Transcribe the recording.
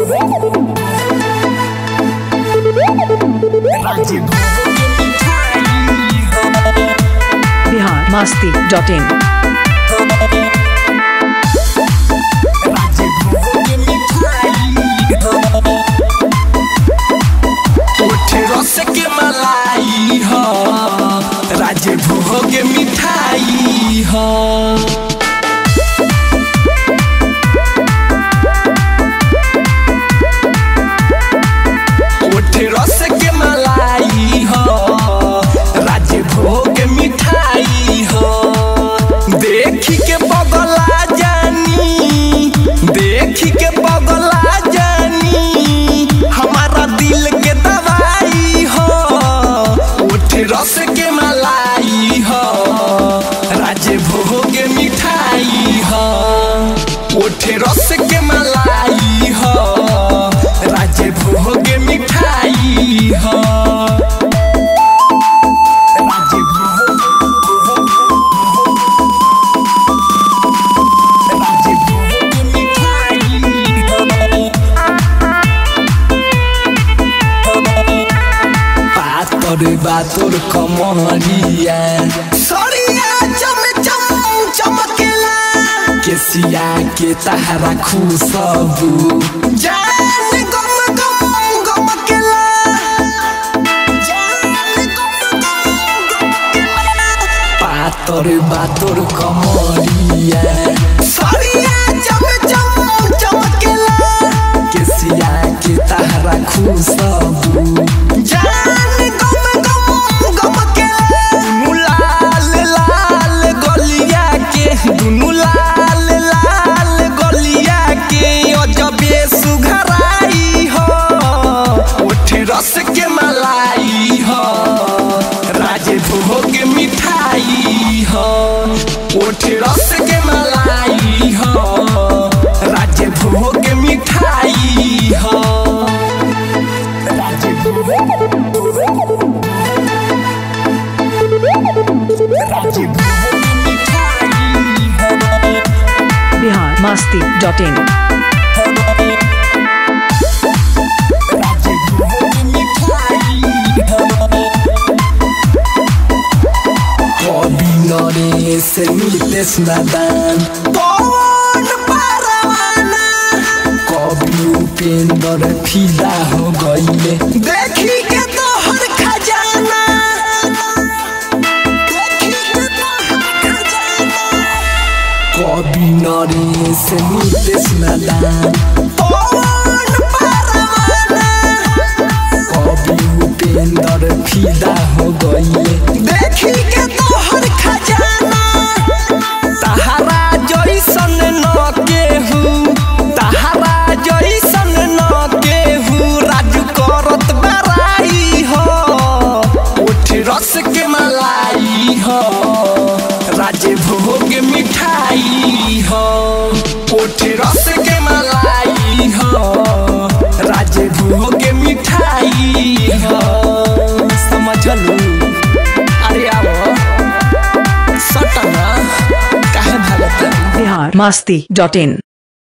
Bihar Masti dot in रस के मलाई ह राजे भोग मिठाई ह ओठ रस के मलाई ह राजे भोग मिठाई ह देखी के बगला जानी देखी के बगला जानी हमारा दिल के दवाई हो उठ रस के मलाई हो राजे भोग मिठाई हो उठ रस के मलाई हो राजे भोग मिठाई हो राजे भोग राजे भोग मिठाई हो पातर बातर कमरिया सरिया चम चम चमकेला केसिया के तहरा खुशबू जान गम गम गमकेला जान गम गम गमकेला पातर बातर कमरिया सरिया चम चम चमकेला केसिया के तहरा खुशबू जान गम गम गमकेला दुनु लाल लाल गलिया के दुनु लाल लाल गलिया के अजबे सुघराई हो ओठ रस के मलाई हो राजे भोग मिठाई हो ओठ रस के मलाई हो राजे भोग मिठाई हो राजे भोग राजे भोग मिठाई हो बिहार मस्ती डॉट इन राजे भोग मिठाई हो कवि नरेश नितेश नादान पवन परवाना कवि उपेंद्र फिदा हो गईले देखी के तोहर खजाना देखी के तोहर खजाना कवि नरेश नितेश नादान पवन परवाना कवि उपेंद्र फिदा हो गईले देखी के तोहर खजाना तहरा जैसन न केहू तहरा जैसन न केहू राजू करत बराई हो उठ रस के मलाई हो राजे भोग मिठाई हो उठ रस के मलाई हो राजे भोग मिठाई हो समझलू अरे आओ सटना काहे भागत बिहार मस्ती डॉट इन